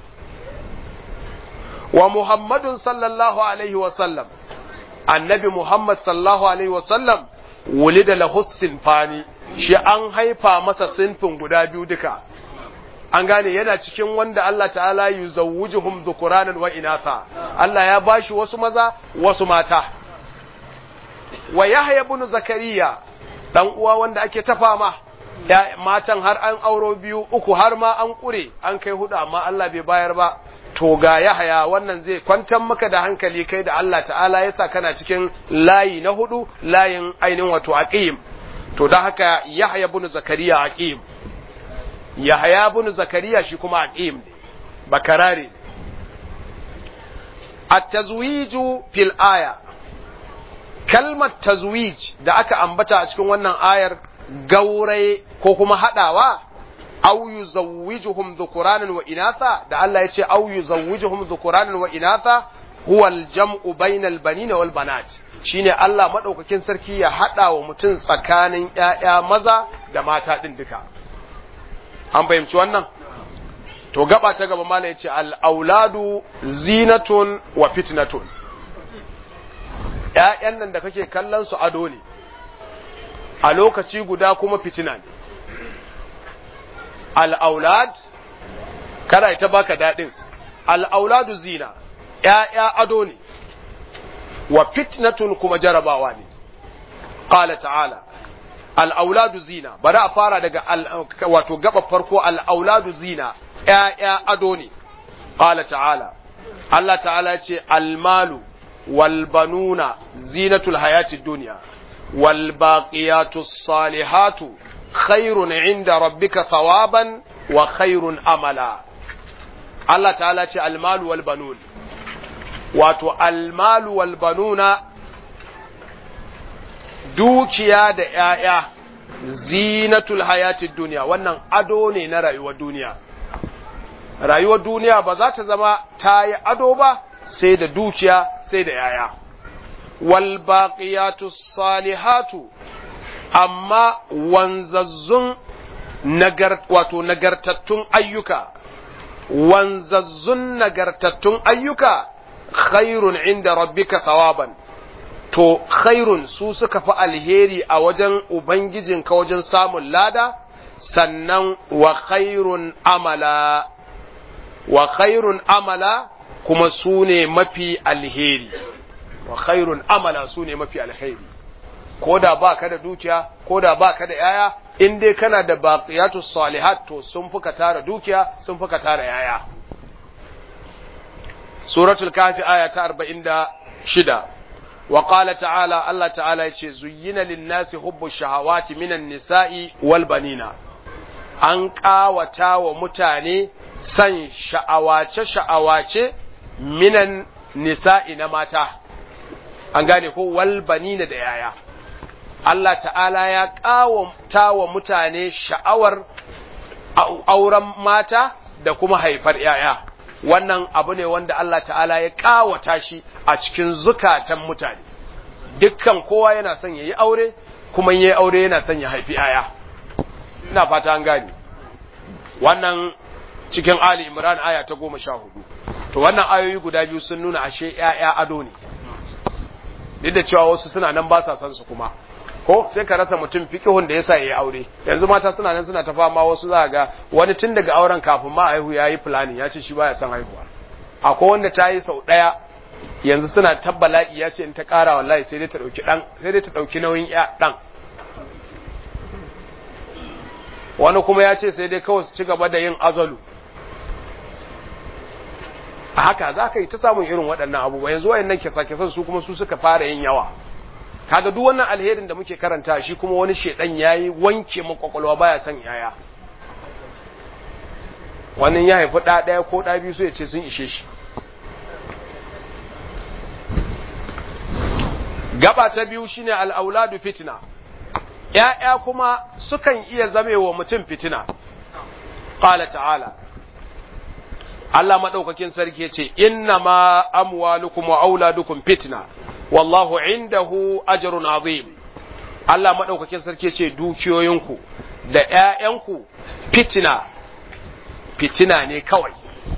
wa muhammadun sallallahu alaihi wa sallam annabi muhammad sallallahu alaihi wa sallam wulida lahu sinfani shi an haifa masa sinfin guda biyu duka an gane yana cikin wanda Allah ta'ala yuzawwijuhum dhukuranan wa inatha Allah ya bashi wasu maza wasu mata wa Yahya ibn Zakariya dan uwa wanda ake ta fama matan har an auro biyu uku har ma an kure an kai hudu amma Allah bai bayar ba to ga Yahya wannan zai kwantar maka da hankali kai da Allah ta'ala yasa kana cikin layi na hudu layin ainihin wato aqim to da haka Yahya ibn Zakariya aqim Yahya ibn Zakariya shi kuma aqim bakarare at-tazwiju fil aya kalmar tazwij da aka ambata a cikin wannan ayar gauraye ko kuma hadawa aw yuzawwijuhum dhukuranan wa inatha da Allah ya ce aw yuzawwijuhum dhukuranan wa inatha huwa al-jam'u bainal banina wal banat shine Allah madaukakin sarki ya hada wa mutum tsakanin ƴaƴa maza da mata din duka an fahimci wannan to gaba ta gaba mala yace al-auladu zinatun wa fitnatun ƴaƴan nan da kake kallon su ado ne a lokaci guda kuma fitina ne al-aulad kada ita baka dadin al-auladu zina ƴaƴa ado ne wa fitnatun kuma jarabawa ne qala ta'ala al'auladu zina bari a fara daga wato gaba farko al'auladu zina ‘ya'ya ado ne qala ta'ala Allah ta'ala ce almalu wal banuna zinatul hayatid dunya wal baqiyatus salihatu khairun inda rabbika thawaban wa khairun amala Allah ta'ala ce almalu wal banun wato almalu wal banuna dukiya da ‘ya'ya zinatul hayatid duniya wannan ado ne na rayuwar duniya rayuwar duniya ba za ta zama ta yi ado ba sai da dukiya sai da ‘ya'ya wal baqiyatus salihatu amma wanzazzun nagar wato nagartattun ayyuka wanzazzun nagartattun ayyuka khairun inda rabbika thawaban to khairun su suka fi alheri a wajen ubangijinka wajen samun lada sannan wa khairun amala wa khairun amala kuma su ne mafi alheri wa khairun amala su ne mafi alheri ko da ba ka da dukiya ko da ba ka da yaya in dai kana da baqiyatu salihat to sun fuka tara dukiya sun fuka tara yaya suratul kafi aya ta 46 wa qala ta'ala Allah ta'ala yace zuyyina lin-nasi hubbu shahawati minan nisa'i wal banina an kawata wa mutane san sha'awace sha'awace minan nisa'i na mata an gane ko wal banina da yaya Allah ta'ala ya ƙawata wa mutane sha'awar auren mata da kuma haifar ‘ya'ya, wannan abu ne wanda Allah ta'ala ya ƙawata shi a cikin zukatan mutane, dukkan kowa yana son ya yi aure, kuma yi aure yana son ya haifi ‘ya'ya. Ina fata an gane. Wannan cikin Ali Imran aya ta goma sha hudu. To wannan ayoyi guda biyu sun nuna ashe ‘ya'ya ado ne. Duk da cewa wasu suna nan ba sa son su kuma. ko sai ka rasa mutum fikihun da yasa yayi aure yanzu mata suna nan suna ta fama wasu za ga wani tun daga auren kafin ma haihu yayi planning ya ce shi baya son haihuwa akwai wanda ta yi sau daya yanzu suna tabbala'i ya ce in ta kara wallahi sai dai ta dauki dan sai dai ta dauki nauyin ya dan wani kuma ya ce sai dai kawai su ci gaba da yin azalu a haka za ka yi ta samun irin waɗannan abubuwa yanzu wayannan kisa-kisan su kuma su suka fara yin yawa kaga duk wannan alherin da muke karanta shi kuma wani shedan yayi wanke mu kwakwalwa baya son yaya wannan ya haifi da daya ko da biyu so ya ce sun ishe shi gaba ta biyu shine al-auladu fitna ya'ya kuma sukan iya zamewa mutum fitina qala ta'ala Allah madaukakin sarki yace inna ma amwalukum wa auladukum fitna wallahu indahu ajrun azim Allah madaukakin sarki ce dukiyoyinku da ƴaƴanku fitina fitina ne kawai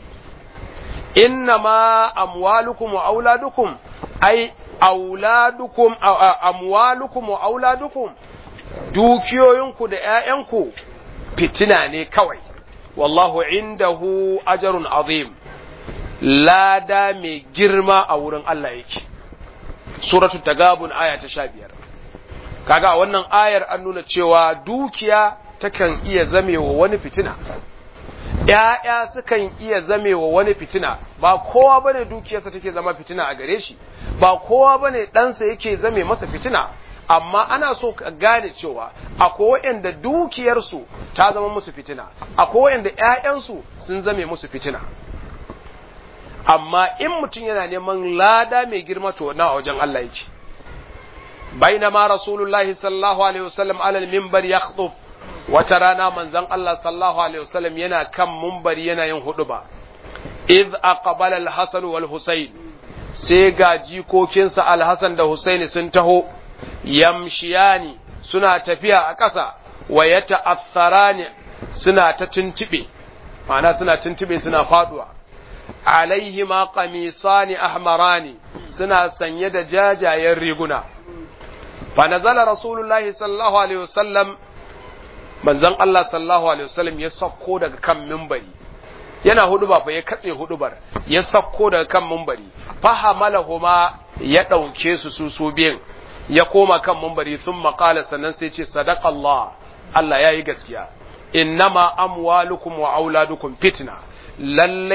innama amwalukum wa auladukum ai auladukum amwalukum wa auladukum dukiyoyinku da ƴaƴanku fitina ne kawai wallahu indahu ajrun azim lada mai girma a wurin Allah yake suratul tagabun aya ta sha biyar kaga a wannan ayar an nuna cewa dukiya takan iya zamewa wani fitina ‘ya'ya sukan iya zamewa wani fitina ba kowa bane dukiyarsa take zama fitina a gare shi ba kowa bane ɗansa yake zame masa fitina amma ana so ka gane cewa akwai waɗanda dukiyarsu ta zama musu fitina akwai waɗanda ‘ya'yansu sun zame musu fitina amma in mutum yana neman lada mai girma to na wajen Allah yake bainama rasulullahi sallallahu alaihi wasallam alal minbar yakhdub wata rana manzon Allah sallallahu alaihi wasallam yana kan minbari yana yin huduba idh aqbala al-hasan wal husayn sai ga jikokinsa al-hasan da husaini sun taho yamshiyani suna tafiya a ƙasa wa yata'atharani suna ta tuntube ma'ana suna tuntube suna faduwa alaihima qamisani ahmarani suna sanye da jajayen riguna fa nazala rasulullahi sallallahu alaihi wasallam manzon Allah sallallahu alaihi wasallam ya sakko daga kan minbari yana huduba fa ya katse hudubar ya sakko daga kan minbari fa hamalahuma ya dauke su su su biyan ya koma kan minbari thumma qala sannan sai ce sadaqallah Allah yayi gaskiya innama amwalukum wa auladukum fitna lallai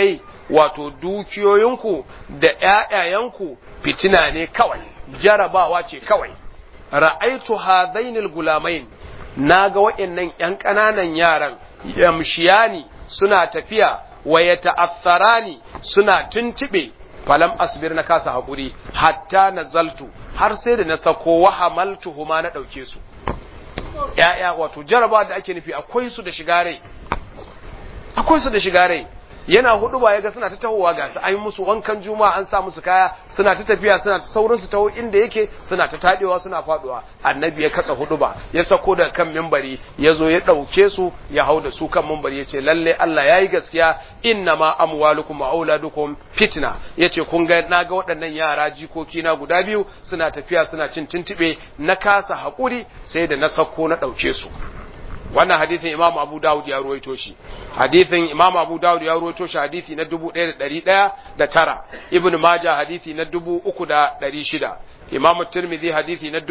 wato dukiyoyinku da ƴaƴayenku fitina ne kawai jarabawa ce kawai ra'aitu hadainil gulamain naga waɗannan ƴan ƙananan yaran yamshiyani suna tafiya wa yata'atharani suna tuntube falam asbir na kasa haƙuri hatta nazaltu har sai da na sako wa hamaltuhuma na ɗauke su ‘ya'ya wato jaraba da ake nufi akwai su da shiga rai akwai su da shiga rai yana hudu ba ya ga suna ta tahowa ga su an yi musu wankan juma'a an sa musu kaya suna ta tafiya suna ta saurin su taho inda yake suna ta tadewa suna faduwa annabi ya katsa hudu ba ya sako da kan mimbari ya zo ya dauke su ya hau da su kan mimbari ya ce lalle Allah yayi gaskiya inna ma amwalukum wa auladukum fitna yace kun ga na ga waɗannan yara jikoki na guda biyu suna tafiya suna cin tuntube na kasa hakuri sai da na sako na dauke su wannan hadithin Imam Abu Dawud ya ruwaito shi hadithin Imam Abu Dawud ya ruwaito shi hadithi na 1109 Ibn Majah hadithi na 3600 Imam Tirmidhi hadithi na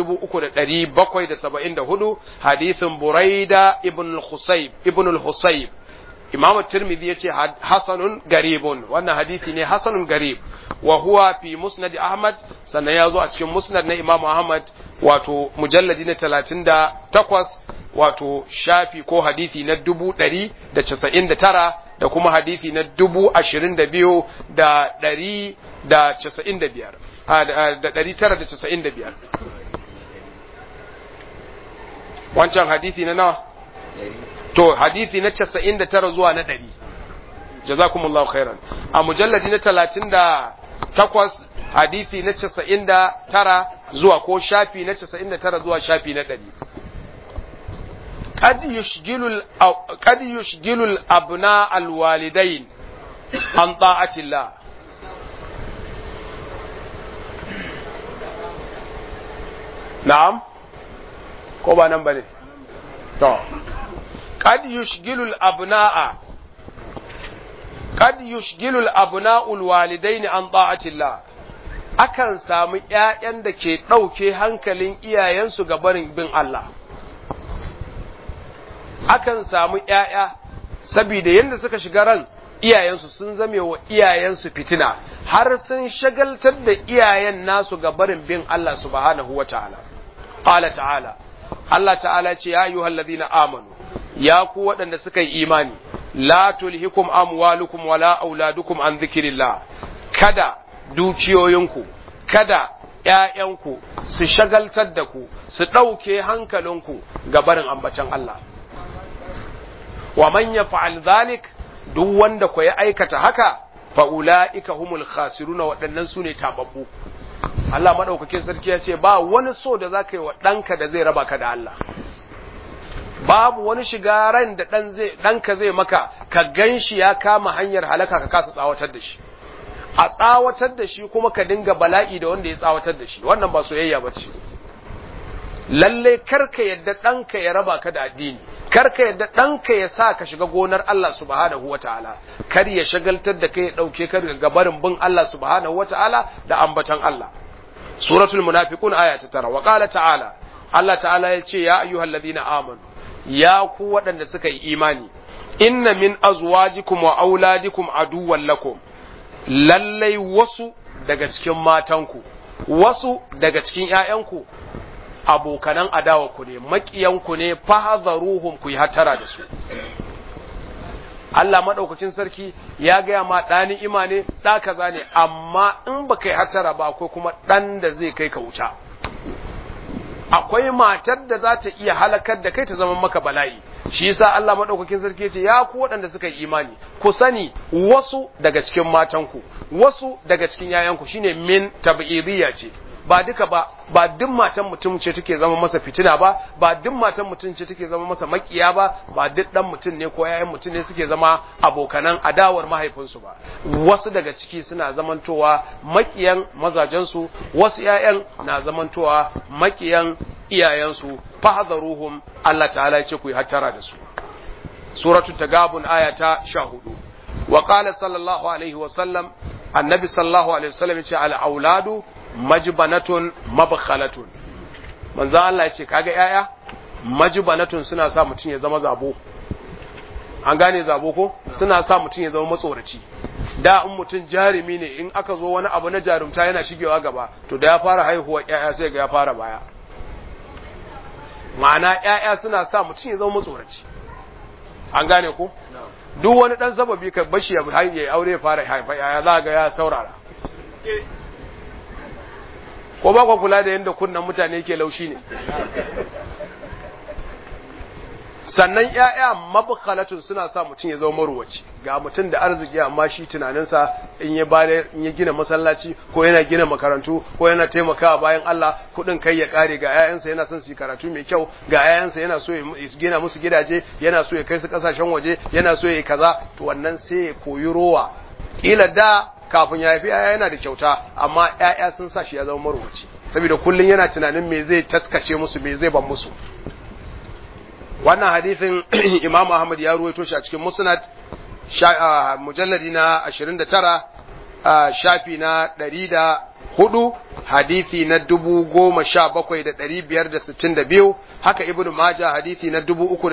3774 hadithin Buraida ibn al-Husayb ibn al-Husayb Imam Tirmidhi yace hasanun garibun wannan hadithi ne hasanun garib wa huwa fi musnad Ahmad sannan ya zo a cikin musnad na Imam Ahmad wato mujalladi na 38 wato shafi ko hadisi na dubu ɗari da casa'in da tara da kuma hadisi na dubu ashirin da biyu da ɗari da casa'in da biyar da ɗari tara da casa'in da biyar wancan hadisi na nawa to hadisi na casa'in da tara zuwa na ɗari jazakumullahu khairan a mujalladi na talatin da takwas hadisi na casa'in da tara zuwa ko shafi na casa'in da tara zuwa shafi na ɗari قد يشغل قد يشغل الابناء الوالدين عن طاعه الله نعم ko ba nan bane to قد يشغل الابناء قد يشغل الابناء الوالدين عن طاعه الله akan samu ƴaƴan da ke ɗauke hankalin iyayensu ga barin bin Allah akan samu ‘ya'ya, saboda yadda suka shiga ran iyayensu sun zame wa iyayensu fitina, har sun shagaltar da iyayen nasu ga barin bin Allah subhanahu wa ta'ala. Ƙala ta'ala, Allah ta'ala ce, Ya yi na amanu, ya ku waɗanda suka yi imani, la tulhikum amwalukum wala auladukum an zikirillah, kada dukiyoyinku, kada ‘ya'yanku su shagaltar da ku, su ɗauke hankalinku ga barin ambacin Allah. wa man yaf'al dhalik duk wanda ko ya aikata haka fa ulaika humul khasiruna waɗannan su ne tababbu Allah madaukakin sarki ya ce ba wani so da zaka yi wa ɗanka da zai raba ka da Allah babu wani shiga ran da ɗan zai ɗanka zai maka ka ganshi ya kama hanyar halaka ka kasa tsawatar da shi a tsawatar da shi kuma ka dinga bala'i da wanda ya tsawatar da shi wannan ba soyayya ba ce lalle karka yadda ɗanka ya raba ka da addini karka yadda ɗanka ya sa ka shiga gonar Allah subhanahu wa ta'ala kar ya shagaltar da kai ya ɗauke ka daga barin bin Allah subhanahu wa ta'ala da ambatan Allah suratul munafiqun aya ta tara wa qala ta'ala Allah ta'ala ya ce ya ayyuhal ladina amanu ya ku waɗanda suka yi imani inna min azwajikum wa auladikum aduwwan lakum lallai wasu daga cikin matanku wasu daga cikin ƴaƴanku abokanan adawarku ne maƙiyanku ne fahazaruhum ku yi hatara da su Allah maɗaukacin sarki ya gaya ma ɗa ni'ima ne ɗa kaza ne amma in ba kai hatara ba akwai kuma ɗan da zai kai ka wuta akwai matar da za ta iya halakar da kai ta zama maka bala'i shi yasa Allah madaukakin sarki ce ya ku waɗanda suka yi imani ku sani wasu daga cikin matanku wasu daga cikin yayanku shine min tab'idiyya ce ba duka ba ba duk matan mutum ce take zama masa fitina ba ba duk matan mutum ce take zama masa makiya ba ba duk dan mutum ne ko yayan mutum ne suke zama abokanan adawar mahaifinsu ba wasu daga ciki suna zamantowa makiyan mazajensu wasu yayan na zamantowa makiyan iyayensu fahzaruhum Allah ta'ala ya ce ku yi hattara da su suratul tagabun aya ta 14 wa qala sallallahu alaihi wa sallam annabi sallallahu alaihi wa sallam ya ce al auladu majbanatun mabkhalatun manzo Allah ya ce kaga yaya majbanatun suna sa mutum ya zama zabo an gane zabo ko suna sa mutum ya zama matsoraci da in mutum jarumi ne in aka zo wani abu na jarumta yana shigewa gaba to da ya fara haihuwa ƴaƴa sai ga ya fara baya ma'ana ƴaƴa suna sa mutum ya zama matsoraci an gane ko duk wani dan sababi ka bashi ya aure ya fara haifa ƴaƴa za ga ya saurara ko ba ku kula da yadda kunnan mutane ke laushi ne sannan ‘ya'ya mabukhalatun suna sa mutum ya zama maruwaci ga mutum da arziki amma shi tunaninsa in ya bada in ya gina masallaci ko yana gina makarantu ko yana taimakawa bayan Allah kuɗin kai ya kare ga ‘ya'yansa yana son su yi karatu mai kyau ga ‘ya'yansa yana so ya gina musu gidaje yana so ya kai su kasashen waje yana so ya yi kaza to wannan sai ya koyi rowa kila da kafin ya haifi ‘ya'ya yana da kyauta amma ‘ya'ya sun sa shi ya zama maruwaci saboda kullum yana tunanin me zai taskace musu me zai ban musu wannan hadithin Imam Ahmad ya ruwaito shi a cikin Musnad mujalladi na 29 shafi na 104 hadithi na 17562 haka Ibn Majah hadithi na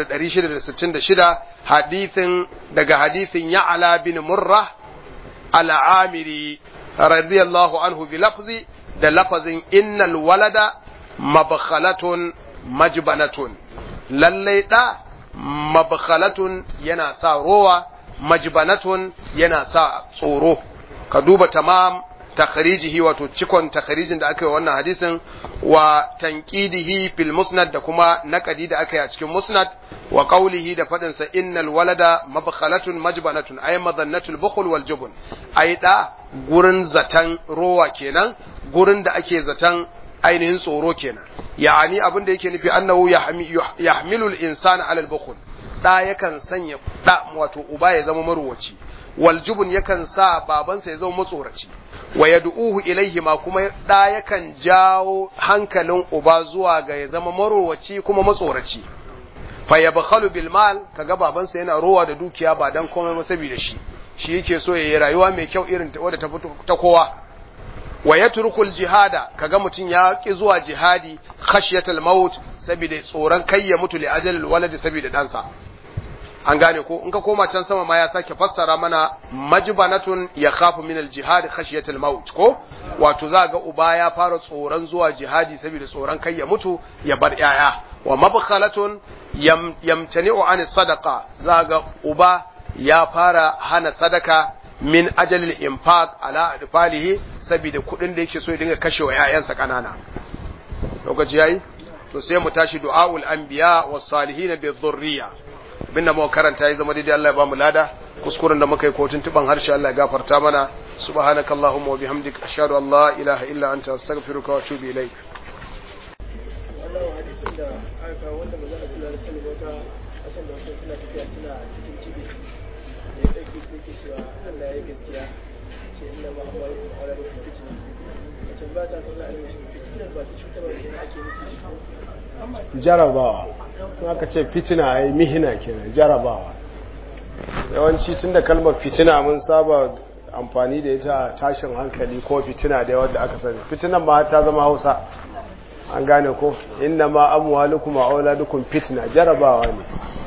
3666 hadithin daga hadithin Ya'la bin Murrah al-Amiri radiyallahu anhu bi lafzi da lafazin innal walada mabkhalatun majbanatun lallai ɗa mabkhalatun yana sa rowa majbanatun yana sa tsoro ka duba tamam takharijihi wato cikon takharijin da aka yi wannan hadisin wa tanqidihi fil musnad da kuma naqadi da aka yi a cikin musnad wa qawlihi da fadin sa innal walada mabkhalatun majbanatun ay madannatul bukhl wal jubn ay da gurin zatan rowa kenan gurin da ake zatan ainihin tsoro kenan yani abin da yake nufi annahu yahmilu al-insana ala al-bukhl da yakan sanya da wato uba ya zama maruwaci wal jubun yakan sa babansa ya zama matsoraci wa yad'uhu ilayhi ma kuma da yakan jawo hankalin uba zuwa ga ya zama maruwaci kuma matsoraci fa yabkhalu bil mal kaga babansa yana rowa da dukiya ba dan komai ba saboda shi shi yake so yayi rayuwa mai kyau irin wadda ta fito ta kowa wa yatrukul jihada kaga mutun ya ki zuwa jihadi khashyatal maut saboda tsoron kai ya mutu li ajalil waladi saboda dansa an gane ko in ka koma can sama ma ya sake fassara mana majbanatun ya khafu min al-jihad khashyatal maut ko wato za ga uba ya fara tsoron zuwa jihadi saboda tsoron kai ya mutu ya bar yaya wa mabkhalatun yam, yamtani'u an sadaqa za ga uba ya fara hana sadaka min ajalil infaq ala adfalihi saboda kudin da yake so ya dinga kashe wa ƴaƴansa kanana lokaci yayi to sai mu tashi du'aul anbiya was salihin bi dhurriya abinda muka karanta ya zama daidai Allah ya bamu lada kuskuren da muka yi ko tuntuban harshe Allah ya gafarta mana subhanakallahumma wa bihamdika ashhadu an la ilaha illa anta astaghfiruka wa atubu ilaik wannan hadisin da aka kawo wanda ba za a tura da sani wata kasan da wasu suna tafiya suna cikin cibi da ya ɗauki su ke cewa Allah ya yi gaskiya ce inna ma amma yi kuma ala rufin fitina a can ba ta kalla a nufin fitinar ba ta cutarwa da ake nufi jarabawa in aka ce fitina ai mihina kenan jarabawa yawanci tunda kalmar fitina mun saba amfani da ita tashin hankali ko fitina da yawan da aka sani fitinan ma ta zama hausa an gane ko inna ma amwalukum wa auladukum fitna jarabawa ne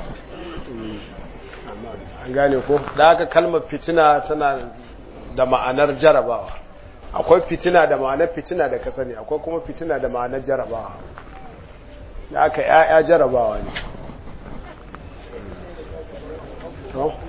an gane ko da aka kalmar fitina tana da ma'anar jarabawa akwai fitina da ma'anar fitina da ka sani akwai kuma fitina da ma'anar jarabawa da aka ya'ya jarabawa ne